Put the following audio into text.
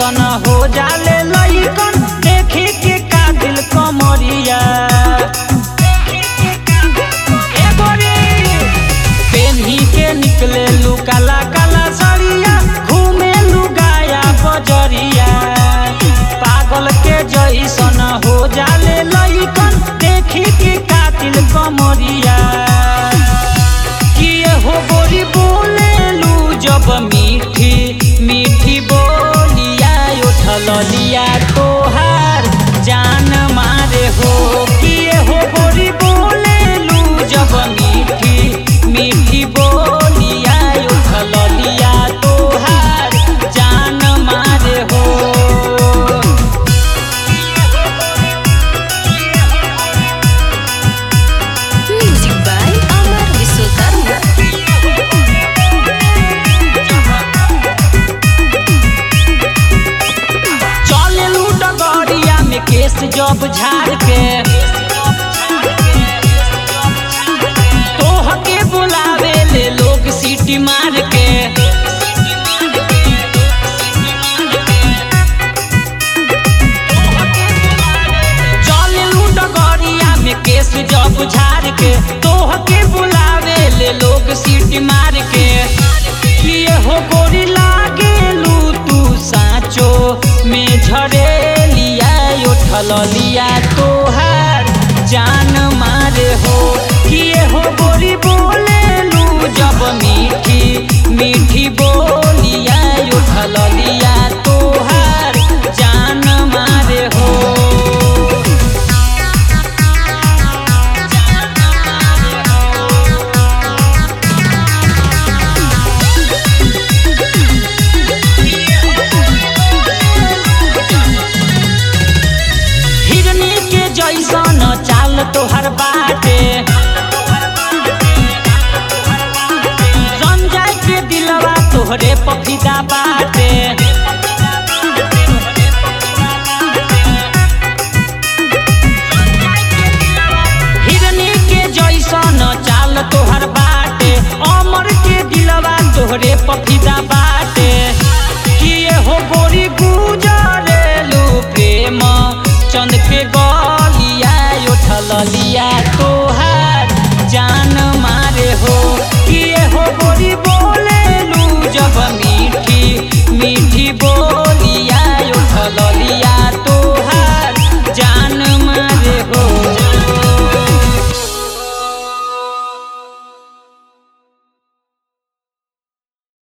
जैसन हो जाले लइकन देखी के कातिल कमरिया ए गोरी पेन्ही के निकले लू काला काला सड़िया घूमे लू गाया बजरिया पागल के जैसन हो जाले लइकन देखी के कातिल कमरिया किए हो गोरी बोलेलू जब मीठी मीठी बोलिया उठल लिया तोहार जान मारे हो किए हो गोरी बोलेलू जब मीठी मीठी बोलिया उठल लिया तोहार जान मारे हो Music by Amar Wisnukarma. चले लू डगरिया में केस जब झाड़ के तोह के बुलावे ले लोग सीटी मार के चले लू डगरिया में केस जब झाड़ के तोह के बुलावे ले लोग सीटी मार के किए हो गोरी लागेलू तू साँचो में झरेलिया उठल लिया तोहार जान मारे हो किए हो गोरी बोलेलू जब मीठी मीठी बोलिया उठल लिया तोहार जान मारे हो हिरनी के जैसन चाल तोहर बाटे रंजाई के दिलवा तोहरे पफिदा बाटे हिरनी के जैसन चाल तोहर बाटे अमर के दिलवा तोहरे पफिदा बाटे किए हो गोरी गुजरेलू प्रेम चंद के गो